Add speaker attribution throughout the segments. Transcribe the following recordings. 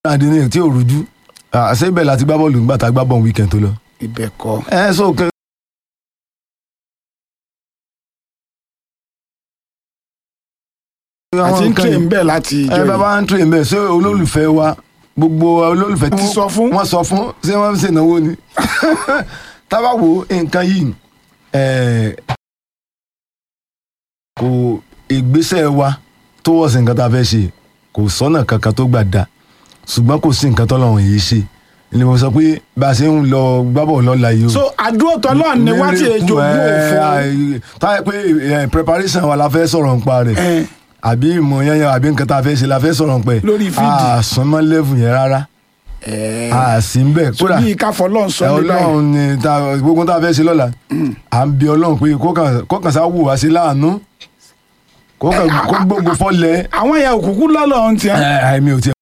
Speaker 1: àdínní tí ò rújú àṣẹ ibẹ̀ láti gbá bọ́ọ̀lù nígbà tá a gbá bọ́ọ̀lù weekend tó lọ.
Speaker 2: ibẹ̀ kọ́
Speaker 1: ẹ so kẹ.
Speaker 2: àti ń tẹ̀ ń bẹ̀ láti ìjọ
Speaker 1: ẹ bá
Speaker 2: yìí
Speaker 1: bá ń tẹ̀ ń bẹ̀ ṣé olólùfẹ́ wa gbogbo olólùfẹ́
Speaker 2: Wọ́n sọ fún?
Speaker 1: wọ́n sọ fún ṣé wọ́n ń ṣènáwó ni tábà wo nǹkan yìí ẹ̀, kò ìgbésẹ̀ wa tó wọ̀ sí nǹkan tá a fẹ́ ṣe kò sọ́nà kankan tó gbà dá ṣùgbọ́n kò sí nǹkan tọ́lọ́run yìí ṣe ni mo sọ pé bá a ṣe ń lọ gbábọ̀ lọ́la yìí o
Speaker 2: so àdúró tọ́lọ́ ni wá ti èjò gbó òfò
Speaker 1: táyà pé ẹ, preparation wa la fẹ́ sọ̀rọ̀ nípa rẹ̀
Speaker 2: ẹ̀
Speaker 1: àbí ìmọ̀ yẹn àbí nǹkan tá a fẹ́ ṣe la fẹ́ sọ̀rọ̀ nípa ẹ̀
Speaker 2: Lórí fídì.
Speaker 1: àsánmọ́ level yẹn rárá
Speaker 2: ẹ̀
Speaker 1: àsì ń bẹ̀
Speaker 2: so
Speaker 1: kódà
Speaker 2: bí káfọ́ lọ́n sọ
Speaker 1: ẹ,
Speaker 2: ní báyìí
Speaker 1: ọlọ́run ni ta- gbogbo tá a fẹ́ ṣe lọ́la à ń bi ọlọ́run pé kó kàn- kó kàn sá wù wá sí láàánú kó kàn- kó gbogbo fọ́lẹ̀
Speaker 2: àwọn ẹ̀yà òkùnkù lọ́lọ́ ń tiẹ̀
Speaker 1: ẹ̀ mi ò tiẹ̀.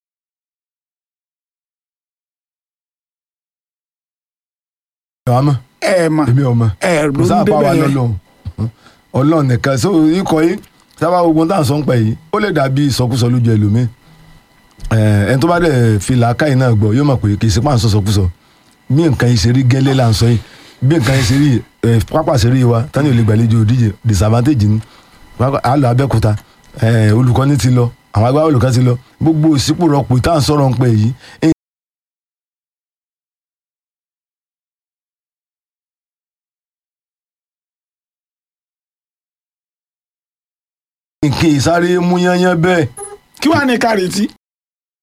Speaker 1: ẹ̀ mọ̀
Speaker 2: ẹ̀ mà
Speaker 1: èmi ò mọ̀
Speaker 2: ẹ̀
Speaker 1: kò
Speaker 2: ló
Speaker 1: sáà
Speaker 2: ń
Speaker 1: bá wa
Speaker 2: débẹ̀ yẹn
Speaker 1: lọ́lọ́run ọlọ́run nìkan so ikọ̀ yìí sábà gbogbo tá à ń sọ ń pẹ̀ yìí ó lè dàbí ìsọkúsọ lójú ẹlòmíì ẹ̀ ẹni tó bá dẹ̀ fi làákàyè náà gbọ́ yóò mọ̀ pé kì í ṣe pàǹsọ̀ sọkúsọ bí nǹkan yìí ṣe rí gẹ́lẹ́ là ń sọ yìí bí nǹkan yìí ṣe rí ẹ̀ pápá ṣe rí wa tani ò lè gbàlejò òdíje disadvantage ni Pápá- a lọ Abẹ́òkúta ẹ̀ olùkọ́ni ti lọ àwọn agbábọ́ olùkọ́ ti lọ gbogbo òsípò rọpò tá à ń sọ̀rọ̀ ń pẹ̀ yìí nǹkan ìsáré mú yányán bẹ́ẹ̀
Speaker 2: kí wàá ní kárìtì